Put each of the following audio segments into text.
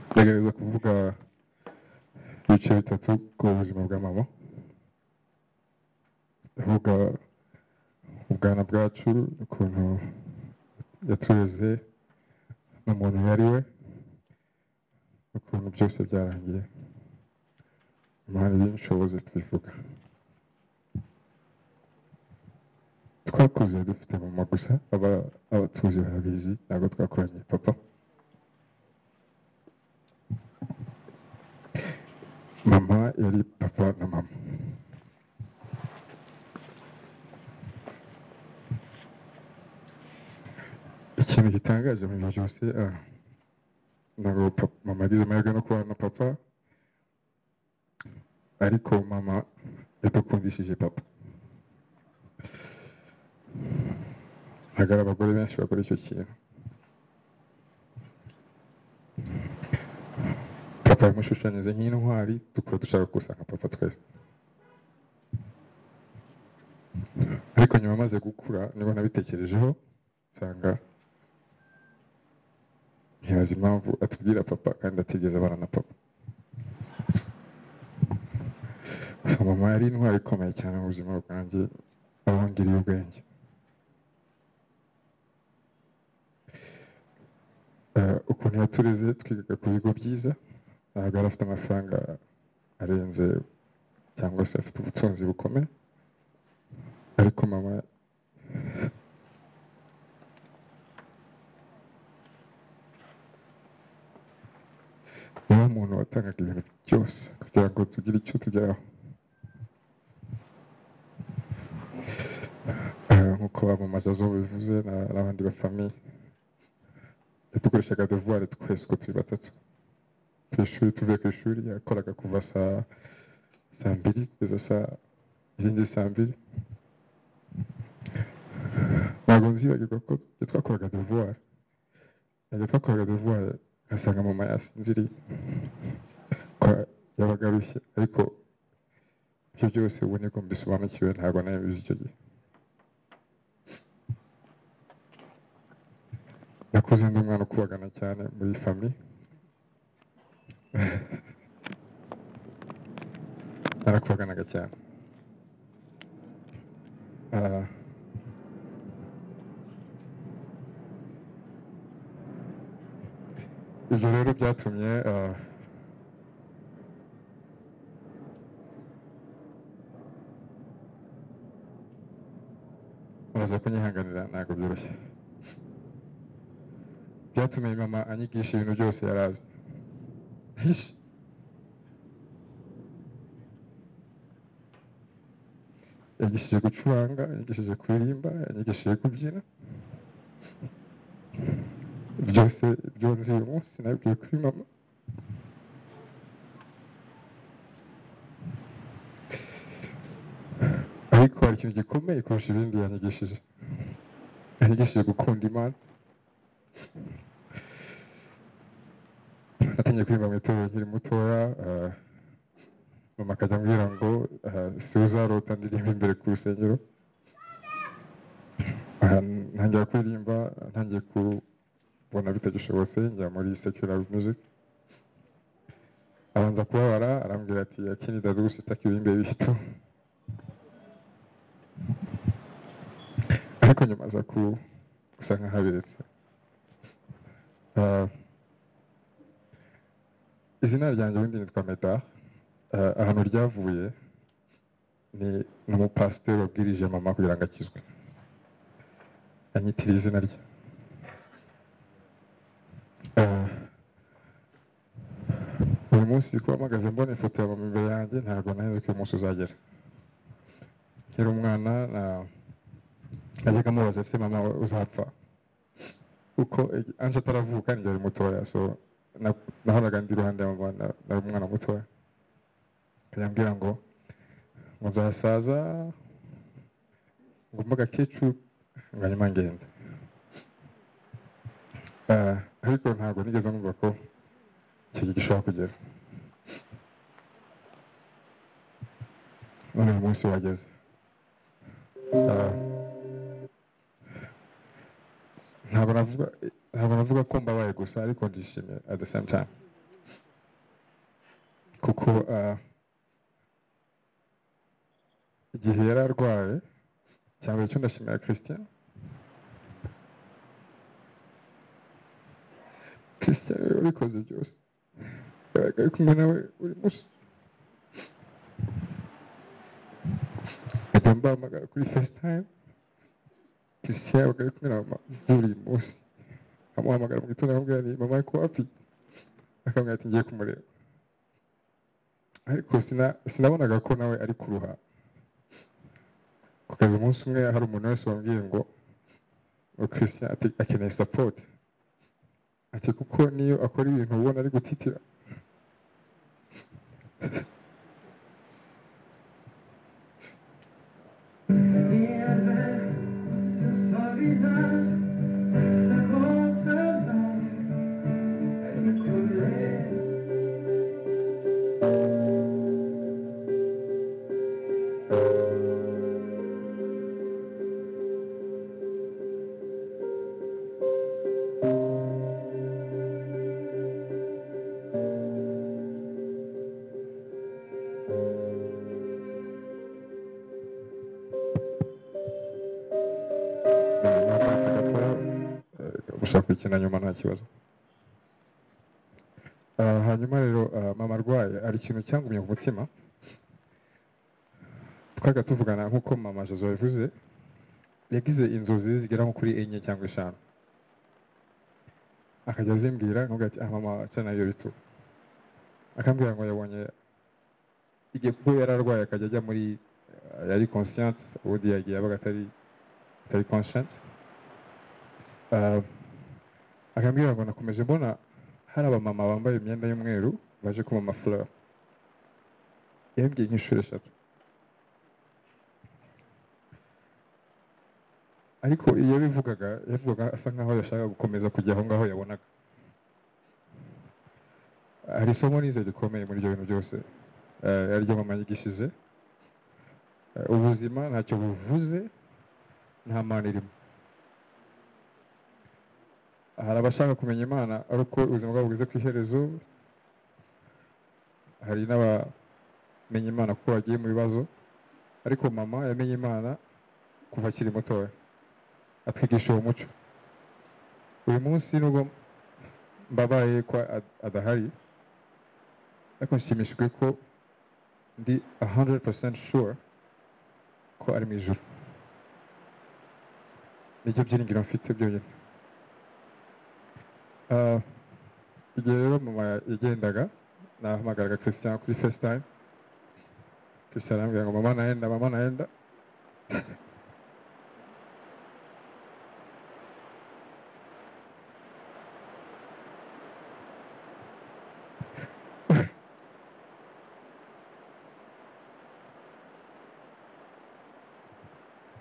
ndagerageza kuvuga ibice bitatu ku buzima bwa mama ndavuga ubwana bwacu ukuntu yatureze n'umuntu yari we ukuntu byose byarangiye impande y'inshobozi tubivuga twakuze dufite mama gusa abatuzi barabizi ntabwo twakoranye papa mama yari papa na mama ikintu gitangaje mu bintu byose ntabwo mama yagize amahirwe no kubana na papa ariko mama yadukundishije papa ntabwo ari abagore benshi bakora icyo kintu papa yamushushanyije nk'intwari tukaba dushaka gusa nka papa twese ariko nyuma amaze gukura niba nabitekerejeho nsanga ntibaza impamvu atubwira papa kandi atigeze abana na papa gusa mama yari intwari ikomeye cyane mu buzima bwanjye abangiriye ubwenge ukuntu yatureze twigaga ku bigo byiza ntabwo yari afite amafaranga arenze cyangwa se afite ubutunzi bukomeye ariko mama niwe muntu watangaga ibintu byose kugira ngo tugire icyo tugeraho nk'uko abamamazazo bivuze n'abandi bafamiye yadukoreshaga devuwari twese uko turi batatu ku ishuri tuvuye ku ishuri yakoraga kuva saa saa mbiri kugeza saa izindi saa mbiri ntabwo nzibagirwa ko twakoraga devuwari ntabwo twakoraga devuwari ngasanga mama yasinziriye ko yabaga arushye ariko ibyo byose ubu niko mbisobanukiwe ntabwo nawe bizi icyo gihe nakuze ndi umwana ukubagana cyane muri fami narakubaganaga cyane ibyo rero byatumye uraza kunyihanganira ntabwo byoroshye byatumye mama anyigisha ibintu byose yari azi yagishije gucuranga yagishije kuririmba yagishije kubyina byose ibyo nzi uyu munsi nabwiye kuri mama ariko hari ikintu gikomeye kurusha ibindi yanyigishije yanyigishije gukunda imana natangiye kuririmba mu itorero nkiri mutoya mama akajya ambwira ngo siwe uzarota ndirimba imbere ku rusengero ntangira kuririmba ntangiye ku ubona bitagishobotse njya muri secular music abanza kubabara arambwira ati akini dadu sitaka ibindi bitu ariko nyuma aza ku gusa nk'ahabiretse izina ryanjye ubundi nitwa meda ahantu ryavuye ni umupasiteri wabwirije mama kugira ngo akizwe anyitiriye izina rye uyu munsi kuba mpagaze mbona ifoto ya mama imbere yanjye ntabwo nahenze ko uyu munsi uzagera nkiri umwana najyaga mubaza ese mama uzapfa kuko anje ataravuka njye ari mutoya so nahoraga ndi iruhande ya mama nari umwana mutoya akanyambwira ngo muzasaza ngo mbaga kicu ngo nyuma ngenda ariko ntabwo nigeze numva ko icyo gihe gishobora kugera none uyu munsi wageze ntabwo navuga ntabwo navuga ko mbabaye gusa ariko ndishimye at the same time kuko ah, igihe yari arwaye cyangwa icyo ndashimira christian christian we wabikoze byose yabaga ari kumwe nawe buri munsi nkajya mbahamagara kuri facetime christian yabaga ari kumwe na mama buri munsi amuhamagara mu gitondo akamubwira ni mama ko wapi akamubwira ati ngiye kumureba ariko sina- sinabonaga ko nawe ari kuruha kugeza umunsi umwe hari umuntu wese wambwiye ngo ngo christian ati- akeneye support ati kuko niyo akora ibintu ubona ari gutitira napanze gatoya eh, gushaka kuyikina nyuma nta kibazo Ah, hanyuma rero ah, mama arwaye hari ikintu cyangumye ku mutima twaga tuvugana nk'uko mama jozo yavuze yagize inzozi zigera nko kuri enye cyangwa eshanu akajya azimbwira nkavuga ati ah mama aca nayo bitu akambwira ngo yabonye igihe kuko yari arwaye akajya ajya muri ah, yari conscient ubundi yagiye yabaga atari atari conscient Ah, akambwira ngo nakomeje mbona hari abamama bambaye imyenda y'umweru baje kumama fleur yambwiye nk'inshuro eshatu ariko iyo bivugaga yavugaga asa nkaho yashaka gukomeza kujya aho ngaho yabonaga hari isomo nize rikomeye muri ibyo bintu byose eh, ari ryo mama yigishije Eh, ubuzima ntacyo buvuze nta mana irimo hari abashaka kumenya imana ari uko ubuzima bwabo bugeze ku iherezo hari n'abamenya imana kuko bagiye mu bibazo ariko mama yamenye imana kuva akiri mutoya atwigisha uwo muco uyu munsi nubwo mbabaye ko ad- adahari ariko nshimishijwe ko ndi 100% sure ko ari mu ijuru nibyo byiringiro mfite byonyine Ah, igihe rero mama yagendaga nahamagaraga christian kuri facetime christian arambwira ngo mama naenda mama naenda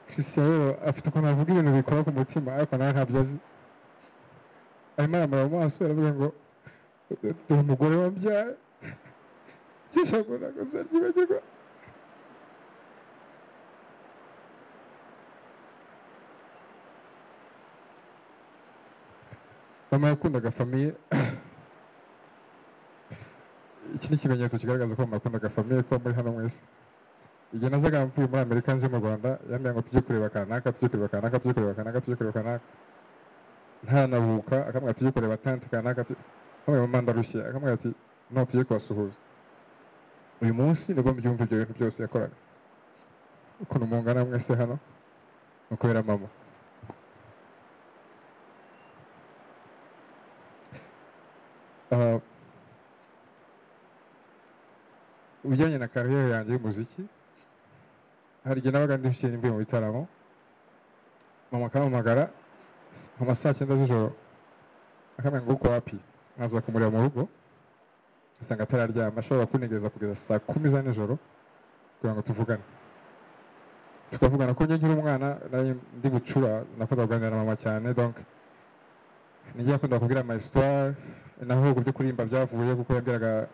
christian rero afite ukuntu avuga ibintu bikora ku mutima ariko nawe ntabyo azi arimo aramara mu maso aravuga ngo dore umugore wabyaye byishako ntabwo nzaryibagirwa mama yakundaga famiye iki ni ikimenyetso kigaragaza ko mama yakundaga famiye ko muri hano mwese igihe nazaga mvuye muri amerika nje mu rwanda yambwira ngo tujye kureba kanaka tujye kureba kanaka tujye kureba kanaka tujye kureba kanaka ntanabuka akambwira tujye kureba tanti kanaka tujye- akamubwira mama ndarushye akambwira ati no tujye kubasuhuza uyu munsi nibwo mbyumva ibyo bintu byose yakoraga ukuntu mungana mwese hano ni ukubera mama Ah, ibijyanye na kariyeri yanjye y'umuziki hari igihe nabaga ndishyuye nimvuye mu bitaramo mama akampamagara mu ma saa cyenda z'ijoro akamenya ngo uko wapi nkaza kumureba mu rugo asanga atararyama ashobora kuntegereza kugeza saa kumi za nijoro kugira ngo tuvugane tukavugana ko njye nkiri umwana nari ndi bucura nakunda kuganira na mama cyane donc nijye yakunda kubwira ama histoire naho ubwo byo kuririmba byavuye kuko yabwiraga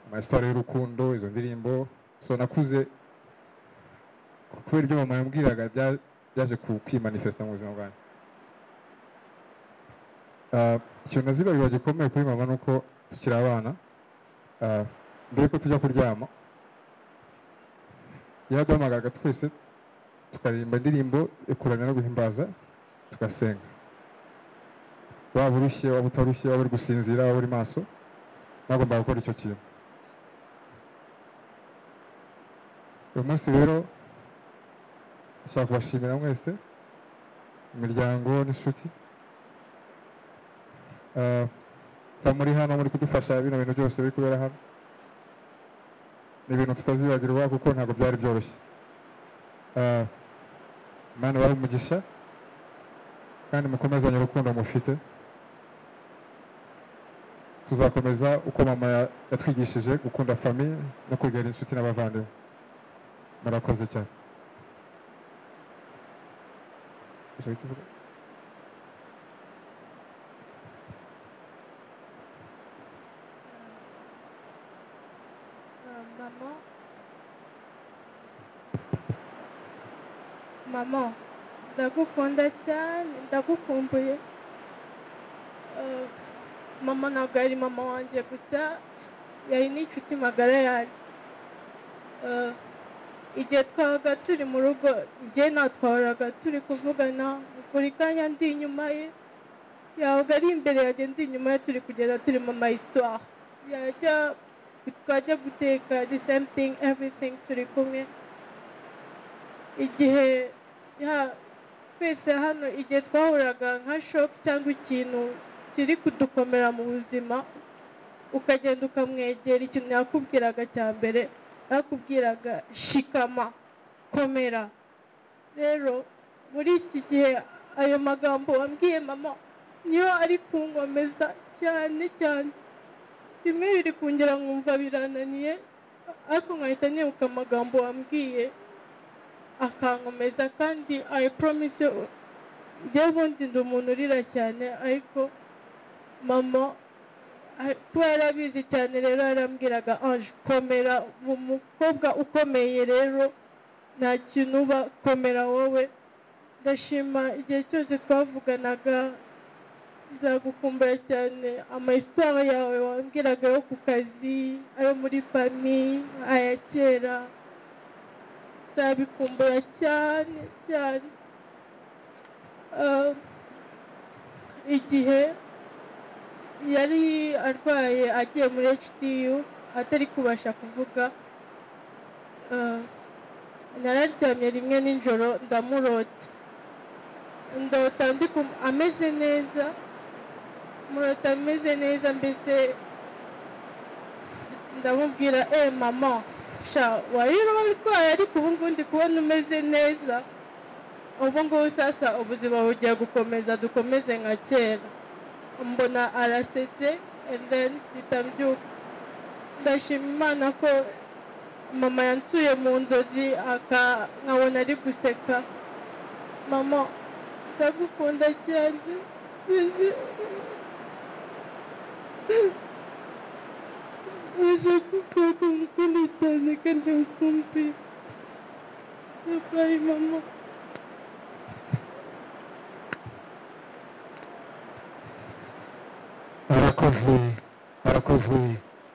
ama histoire y'urukundo izo ndirimbo so nakuze kubera ibyo mama yambwiraga bya- byaje ku- kwimanifesta mu buzima bwanjye Ah, ikintu nazibarira gikomeye kuri mama ni uko tukiri abana ah, mbere yuko tujya kuryama yaduhamagaraga twese tukaririmba indirimbo yo kuramya no guhimbaza tugasenga waba urushye waba utarushye waba uri gusinzira waba uri maso nagombaga gukora icyo kintu uyu munsi rero nshaka kubashimira mwese imiryango n'inshuti Ah, kuba muri hano muri kudufasha bino bintu byose biri kubera hano ni ibintu tutazibagirwa kuko ntabwo byari byoroshye Ah, Imana ibahe umugisha kandi mukomezanye urukundo mufite tuzakomeza uko mama ya- yatwigishije gukunda famiye no kwegera inshuti n'abavandimwe murakoze cyane Ushaka kuvuga? Ah, maman. Maman, ndagukunda cyane ndagukumbuye Ah, mama ntabwo yari mama wanjye gusa yari n'inshuti magara yanjye Ah, igihe twabaga turi mu rugo njye natwahoraga turi kuvugana buri kanya ndi inyuma ye yabaga ari imbere yanjye ndi inyuma ye turi kugenda turi mu ma histoire yajya twajya guteka the same thing everything turi kumwe igihe ya- twese hano igihe twahuraga nka shock cyangwa ikintu kiri kudukomera mu buzima ukagenda ukamwegera ikintu yakubwiraga cya mbere yakubwiraga shikama komera rero muri iki gihe ayo magambo wambwiye mama niyo ari kunkomeza cyane cyane bimwe biri kungera nkumva birananiye ariko nkahita nibuka amagambo wambwiye akankomeza kandi i promise you, njye ubundi ndi umuntu urira cyane ariko mama a- kuba yarabizi cyane rero yarambwiraga ange komera mu mukobwa ukomeye rero nta kintu uba komera wowe ndashima igihe cyose twavuganaga nzagukumbura cyane amayisitara yawe wambwiraga yo ku kazi ayo muri fami aya kera nzabikumbura cyane cyane Ah, igihe yari arwaye agiye muri hdu atari kubasha kuvuga ah, nararyamye rimwe nijoro ndamurota ndota ndi kum- ameze neza murota ameze neza mbese ndamubwira eee mama sha wari urwaye ariko ubu ngubu ndi kubona umeze neza ubu ngubu sasa ubuzima bugiye gukomeza dukomeze nka kera mbona arasetse and then mpita mbyuka ndashima imana ko mama yansuye mu nzozi aka- nkabona ari guseka mama ndagukunda cyane Уже какой-то на конденсации. Давай, мама. murakoze murakoze